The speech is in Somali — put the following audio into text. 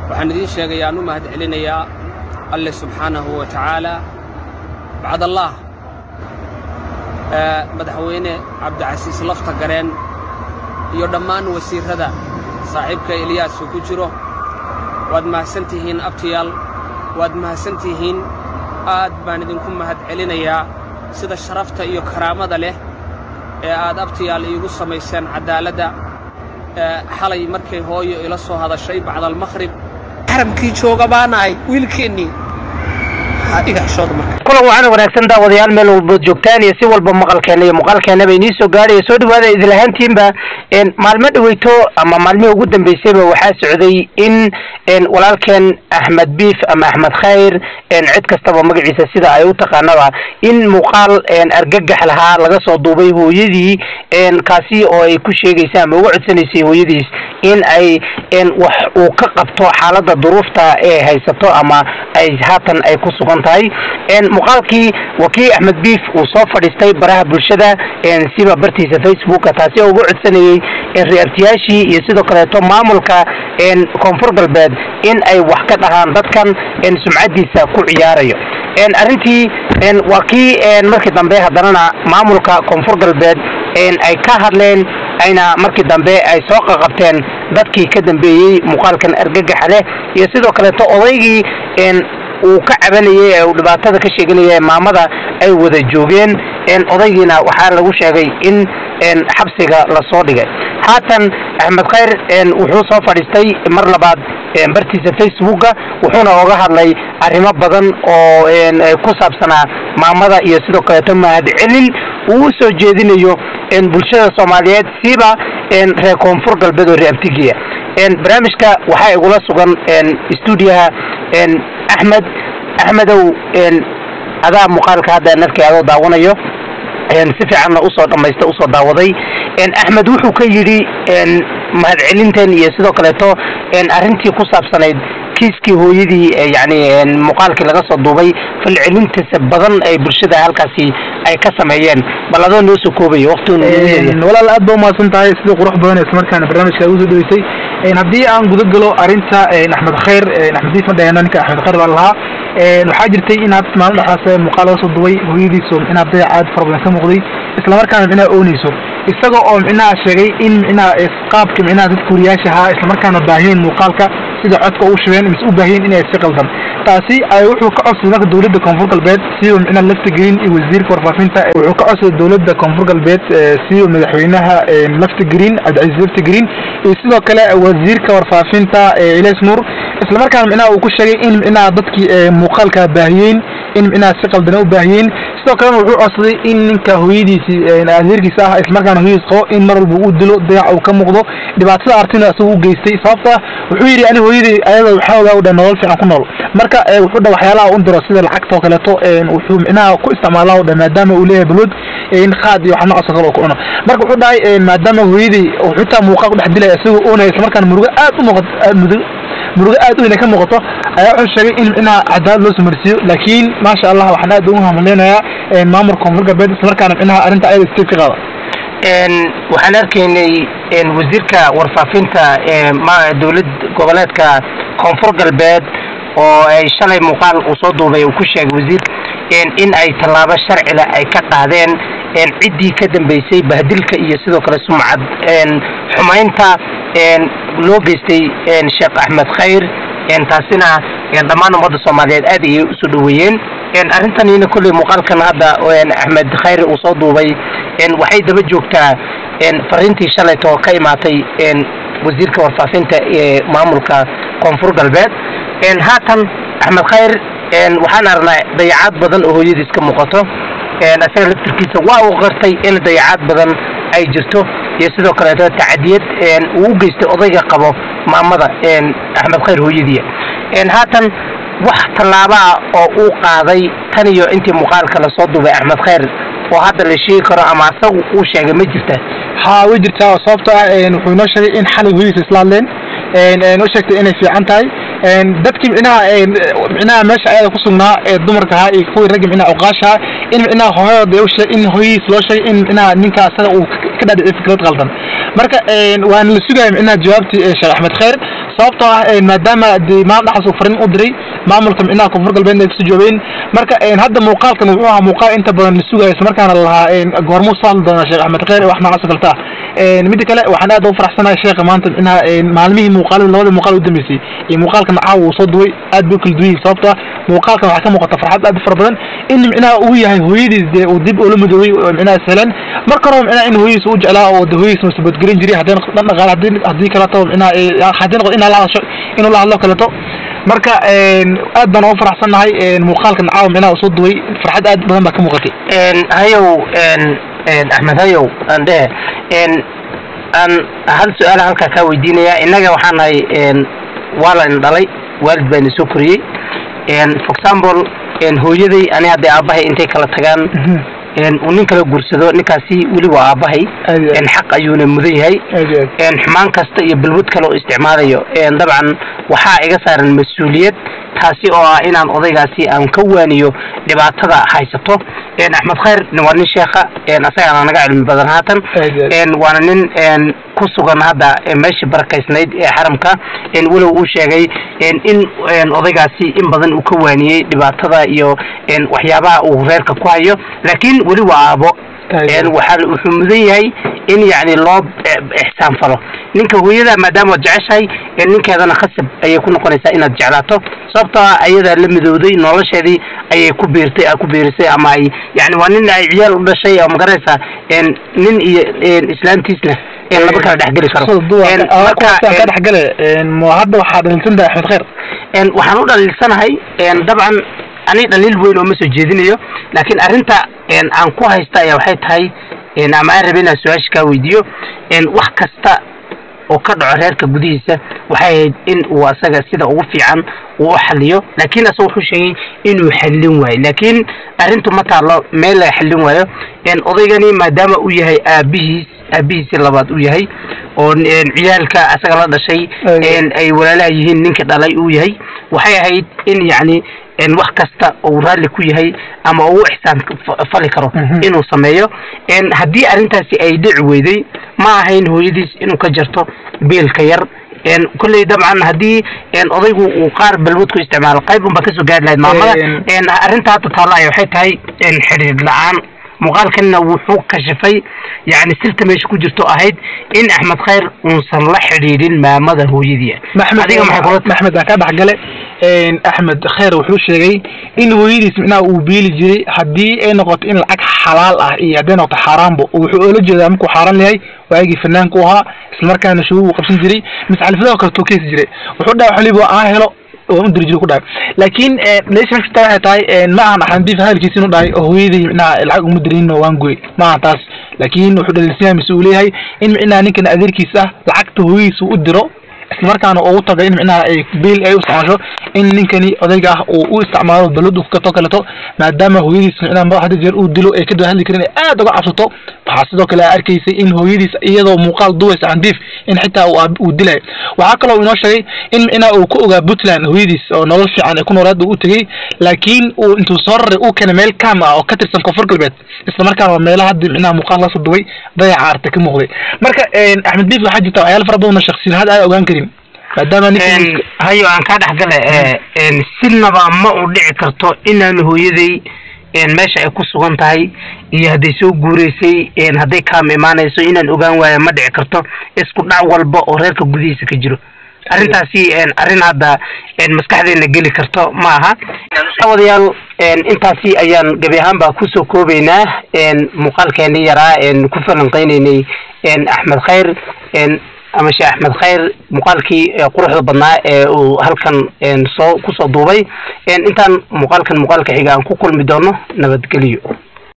waxaan idiin sheegaya aan u mahad celinayaa alle subxaanahu wa tacaala bacdallaah madaxweyne cabdicasiis lafta gareen iyo dhammaan wasiirrada saaxiibka eliyaas uu ku jiro waad mahadsan tihiin abtiyaal waad mahadsan tihiin aad baan idinku mahad celinayaa sida sharafta iyo karaamada leh ee aad abtiyaal iigu samayseen caddaaladda xalay markay hooyo ila soo hadashay bacdalmakhrib xaramkii jooga baanahay wiilkeennii kulan waxaana wanaagsan daawadayaal meel walbood joogtaan iyo si walba maqalkeena iyo muuqaalkeenaba inii soo gaadhaya soo dhawaada idil ahaantiinba maalmo dhaweyto ama maalmihii ugu dambeysayba waxaa socday in walaalkeen axmed biif ama axmed khayr cid kastaba magaciisa sida ay u taqaanaba in muuqaal argagax lahaa laga soo duubay hooyadii kaasi oo ay ku sheegaysa ama uga codsanaysay hooyadiis in ay wax uu ka qabto xaaladda duruufta ee haysato ama ay haatan ay ku sugan tahay muuqaalkii waa kii axmed biif uu soo fadhiistay baraha bulshada siba bartiisa facebooka taasi oo uga codsanayey reertiyaashii iyo sidoo kaleeto maamulka koonfur galbeed in ay wax ka dhahaan dadkan sumcadiisa ku ciyaarayo arrintii waa kii markii dambe haddanana maamulka koonfur galbeed ay ka hadleen ayna markii dambe ay soo qaqabteen dadkii ka dambeeyey muuqaalkan argagaxa leh iyo sidoo kaleeto odaygii uu ka cabanayay ee uu dhibaatada ka sheeganaya maamada ay wada joogeen odaygiina waxaa lagu sheegay in xabsiga lasoo dhigay haatan axmed khayr wuxuu soo fadhiistay mar labaad bartiisa facebooka wuxuuna oga hadlay arrimo badan oo ku saabsanaa maamada iyo sidoo kaleeto mahadcelin uu u soo jeedinayo bulshada soomaaliyeed siiba reer koonfur galbeed oo reabtigiya barnaamijka waxaa igula sugan stuudiyaha axmed axmedow adaa muuqaalka hadda narkay adoo daawanayo si fiicanna usoo dhamaysta usoo daawaday axmed wuxuu ka yidhi mahadcelintan iyo sidoo kaleeto arrintii ku saabsanayd kiiskii hooyadii yani muuqaalkii laga soo duubay falcelintiisa badan ay bulshada halkaasi ay ka sameeyeen bal adoo noo soo koobaya walaal aad ba umahadsan tahay sida qurux badan islamarkaana barnaamijka ugu soo dhaweysay haddii aan guda galo arrinta axmed khayr axmed diif ma dhaheno ninka axmed khayr baa lahaa waxaa jirtay in had maalin dhexaas muuqaal laga soo duubay hooyadiiso micnaha dayac aad fara badan ka muuqday islamarkaana micnaha oonayso isaga oo micnaha sheegay in micnaha qaabka micnaha dadka wariyaasha ahaa islamarkaana baahiyeen muuqaalka sida codka u shubeen mise u baahiyeen inay si qaldan taasi ay wuxuu ka codsaday marka dowladda koonfur galbeed siba micnaha lafta gelin iyo wasiirka warfaafinta wuxuu ka codsaday dowladda koonfur galbeed siba madaxweynaha lafta gelin cabdicasiis lafta gelin iyo sidoo kale wasiirka warfaafinta iles nuur islamarkaana micnaha uu ku sheegay in micnaha dadkii muuqaalka baahiyeen in micnaha si qaldana u baahiyeen sidoo kalena wuxuu codsaday in ninka hooyadiisii adeerkiisa ah islamarkaana hooyadiis qabo in mar walba uu dilo dayac uu ka muuqdo dhibaatada artina isagu u geystay sababta wuxuu yidhi ani hooyadii ayada waxaa ogaa u dha nolol fiican ku nool marka wuxuu dha waxyaalaha u diro sida lacagta oo kaleeto wuxuu micnaha ku isticmaalaa u dha maadaama uu leeyahay balwad in qaad iyo wax noocaas oo kale uu ku cuno marka wuxuu dhahay maadaama hooyadii xitaa muuqaal ku dhex dilaya isagoo oonaya islamarkaana murugo aad u muuqato mudug murugo aad u weyn ay ka muuqato ayaa wuxuu sheegay in micnaha cadaalad loo sumarsiiyo laakiin maasha allah waxaan aad ugu hamleynayaa maamulka koonfur galbeed islamarkaana micnaha arrinta ayada steed ka qaada waxaan arkaynay wasiirka warfaafinta dowlad goboleedka koonfur galbeed oo ay shalay muuqaal uu soo duubay uu ku sheegay wasiir in ay tallaabo sharcila ay ka qaadeen ciddii ka dambeysay bahdilka iyo sidoo kale sumcad xumaynta loo geystay sheekh axmed khayr taasina dhammaan ummadda soomaaliyeed aad ayay usoo dhaweeyeen arrintanina kolley muuqaalkan hadda axmed khayr uu soo duubay waxay daba joogtaa fariintii shalayto ka imaatay wasiirka warfaafinta ee maamulka koonfur galbeed haatan axmed khayr waxaan aragnaa dayacaad badan oo hooyadiis ka muuqato isaga laftirkiisa waa uu qartay in dayacaad badan ay jirto iyo sidoo kaleeto tacadiyad uu u geystay odayga qabo maamada axmed khayr hooyadiia haatan wax tallaabaa oo uu qaaday tan iyo intii muuqaalka lasoo duubay axmed khayr oo hadda la sheegi karo ama asagu uu sheegay ma jirta haa way jirtaa oo sababto ah wuxuu inoo sheegay in xalay hooyadiisa isla hadleen u sheegtay inay fiican tahay dadkii micnaha micnaha meesha ayada ku sugnaa ee dumarka ahaa iyo kuwii raggi micnaha uqaasha in micnaha hooyada u sheeg in hooyadiis loo sheegay in micnaha ninka asaga uu ka dhaadhiciyay fikrad qaldan marka waan la sugaya micnaha jawaabtii sheekh axmed khayr sababtoo ah maadaama de maal dhaxas uu farin u diray maamulka micnaha koonfur galbeed ay kusoo joogeen marka hadda muuqaalkan wuxuu ahaa muuqaal inta badan la sugayo isla markaana lahaa goormuu soo hadli doonaa sheekh axmed kheyr wax noocaas oo kaleta ah midda kale waxaan aad ugu faraxsanahay sheekha maanta micnaha maalmihii muuqaalada labada muuqaal u dambeysay iyo muuqaalkan caawa uu soo duway aad bay u kala duwan yihin sababtoo ah muuqaalkan waxaa ka muuqata farxad aad u fara badan in micnaha uu yahay hooyadiis dee uu dib ula midoobay oo micnaha sahlan marka hore micnaha in hooyadiis u jeclaa oo de hooyadiis masabadgelin jiray haddii dhan dhaqaale haddii haddii kaleto micnaha haddii noqdo inaa la hadasho inuu la hadlo kaleto marka aad baan ugu faraxsannahay muuqaalkan caawa micnaha uu soo duway farxad aad badan baa ka muuqatay hayow axmed hayow aan dhehe aan hal su-aala halkaa kaa weydiinaya innaga waxaan nahay waa la in dhalay waalid baa ina soo koriyey for example hooyaday ani hadday aabbahay intay kala tagaan uu nin kala guursado ninkaasi weli waa aabbahay xaq ayuuna mudan yahay xumaan kasta iyo balwad kale oo isticmaalayo dabcan waxaa iga saaran mas-uuliyad taasi oo ah inaan odaygaasi aan ka waaniyo dhibaatada haysato axmed khayr waa nin sheekha asagaana naga cilmi badan haatan waana nin ku sugan hadda meeshii barakaysnayd ee xaramka walow uu sheegay in odaygaasi in badan uu ka waaniyey dhibaatada iyo waxyaabaha uu reerka ku hayo laakiin weli waa aabo waxaa wuxuu mudan yahay in yani loo ixsaan falo ninka hooyada maadaama waad jeceshahay ninkeedana khasab ayay ku noqonaysaa inaad jeclaato sababtoo ah ayadaa la midowday nolosheedii ayay ku biirtay ku biirisay ama ay yani waa nin ay ciyaal u dhashay oo magaraysaa nin iyo islaamtiisna laba kala dhexgeli karo ka dhexgale hadda waxaa dhaliilsantahay axmed khayr waxaan u dhaliilsanahay dabcan ani dhaliil weyn oo ma soo jeedinayo laakiin arrinta aan ku haysta ayaa waxay tahay ama aan rabe inaan su-aasha kaa weydiiyo wax kasta oo ka dhaco reerka gudihiisa waxay ahayd in uu asaga sida ugu fiican uu u xaliyo laakiin asaga wuxuu sheegay inuu xallin waayo laakiin arrintu ma taalo meel laga xallin waayo odaygani maadaama uu yahay aabihiis aabihiisi labaad uu yahay oo ciyaalka asaga la dhashay ay walaalaha yihiin ninka dhalay uu yahay waxay ahayd in yacni wax kasta uu raalli ku yahay ama uu ixsaan fali karo inuu sameeyo haddii arrintaasi ay dhici weyday ma ahayn hooyadiis inuu ka jarto biilka yar kolley dabcan haddii odaygu uu qaar balwad ku isticmaalo qayb unbaa kasoo gaari lahayd maamada arrinta hadda taalla ay waxay tahay xidhiir la-aan muuqaalkanna wuxuu kashifay yani sirta meesha ku jirto ahayd in axmed khayr uusan la xidhiidhin maamada hooyadii adiga maxmed aan ka dhexgale axmed khayr wuxuu sheegay in hooyadiis micnaha uu biili jiray haddii ay noqoto in lacag xalaal ah iyo hadday noqoto xaaraanba wuxuu oola jeedaa markuu xaaraan yahay waagii fanaanku ahaa islamarkaana shugu uu qabsan jiray misxalifadoo kale tookeysi jiray wuxuu dhaha xoliba aan helo waan u diri jiro ku dhahay laakiin leesha meesha waxay tahay ma ahan axandiif hadalkiisa inuu dhahay oo hooyaday micnaha lacag uma dirin waan goy ma ahan taas laakiin wuxuu dhaliilsanyahay mise uu leeyahay in micnaha ninkan adeerkiisa ah lacagta hooyadiisa u diro islamarkaana ugu tagay in micnaha ay biil ay u isticmaasho in ninkani odayga ah uu u isticmaalo balad u kato kaleto maadaama hooyadiis micnaha hadda jeer uu dilo ay ka daba hadli karin ay aad uga cabsato waxaa sidoo kale arkaysay in hooyadiis iyadoo muuqaal duwaysa candiif in xitaa uu dilay waxaa kaloo inoo sheegay in micnaha uu ku ogaa puntland hooyadiis oo nolol fiican ay ku noolaad u tegey laakiin uu intuu soo raray uu keenay meel kaam ah oo ka tirsan koonfur galbeed islamarkaana waa meelaha hadda micnaha muuqaal lasoo duway dayaca arta ka muuqday marka axmed biif waxaa jirta waxyaala fara badan oo shaksiyaad aad ogaan karin maadaama ninka hayo aan kaa dhexgale sinaba ma u dhici karto inaan hooyaday meesha ay ku sugan tahay iyo hadday soo guureysay hadday kaama imaanayso inaan ogaan waayo ma dhici karto isku dhac walba oo reerka gudihiisa ka jiro arrintaasi arrin hadda maskaxdeena geli karto ma aha wadayaal intaasi ayaan gebi ahaanba kusoo koobaynaa muuqaalkeeni yaraa ku falanqeyneynay axmed khayr ama sheekh axmed khayr muuqaalkii quruxda badnaa ee uu halkan soo kusoo duubay intaan muuqaalkan muuqaalka xiga aan ku kulmi doono nabadgelyo